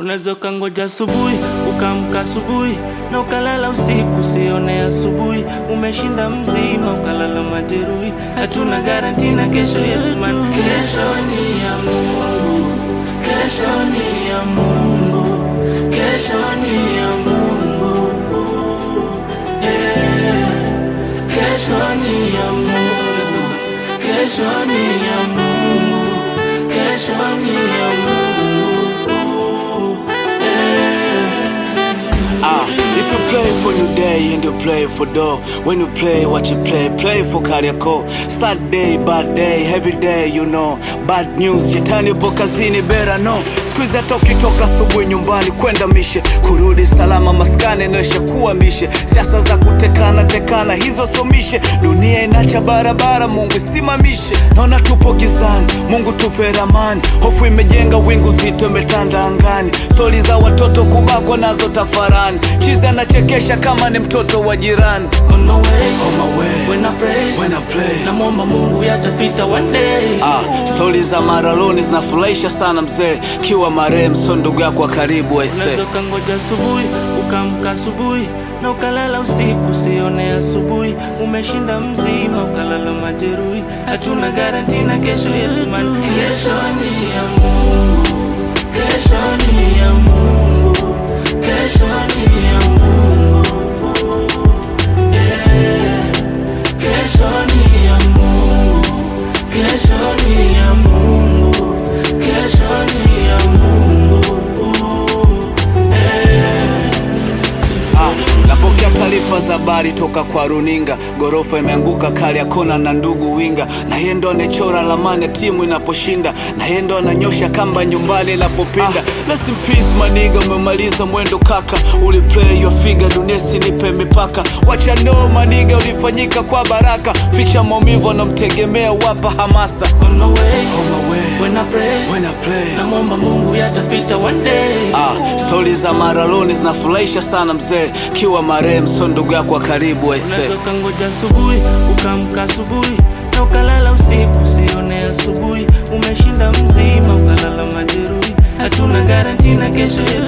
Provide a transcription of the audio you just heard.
Unaweza ukangoja asubuhi ukaamka asubuhi na ukalala usiku usione asubuhi. Umeshinda mzima ukalala majeruhi. Hatuna garanti na kesho yetu, man. Kesho ni ya Mungu, kesho ni ya Mungu, kesho ni ya Mungu. Eh, Kesho ni ya Mungu, kesho ni ya Mungu, kesho ni ya Mungu. Ah, if you play for new day and you play for dough When you play what you play, play for Kariako Sad day, bad day, every day you know Bad news, shetani upo kazini better no Squeeze hata ukitoka asubuhi nyumbani kwenda mishe Kurudi salama maskani naisha kuwa mishe Siasa za kutekana tekana hizo somishe Dunia inacha barabara Mungu isimamishe Naona tupo gizani, Mungu tupe ramani Hofu imejenga wingu zito imetanda angani Stori za watoto kubakwa nazo tafarani Chizi anachekesha kama ni mtoto wa jirani On my way, On my way, when I pray, when I play namwomba Mungu yatapita one day. Ah, stori za maraloni zinafurahisha sana mzee Kiwa marehemu so ndugu yako wa karibu aise Unaweza ukangoja asubuhi ukaamka asubuhi na ukalala usiku usione asubuhi. Umeshinda mzima ukalala majeruhi. Hatuna garanti na kesho yetu, man. Kesho ni ya Mungu, kesho ni ya Mungu, kesho ni ya Mungu. Yeah. Kesho ni ya Mungu, kesho ni ya Mungu, kesho ni ya Mungu. Ah, napokea taarifa za habari toka kwa runinga, gorofa imeanguka kali ya kona na ndugu winga, na yeye ndo anachora ramani ya timu inaposhinda, na yeye ndo ananyosha kamba nyumbani inapopinda. Ah, rest in peace maniga, umemaliza mwendo kaka, uliplay your figure, dunia sinipe mipaka, wacha no maniga, ulifanyika kwa baraka, ficha maumivu, anamtegemea wapa hamasa. On my way, On my way, when I pray, when I play namwomba Mungu yatapita one day. Ah, stori za maraloni zinafurahisha sana mzee, kiwa marehemu so ndugu yako wa karibu aise. Unaweza ukangoja asubuhi ukaamka asubuhi na ukalala usiku usione asubuhi. Umeshinda mzima ukalala majeruhi. Hatuna garanti na kesho yetu,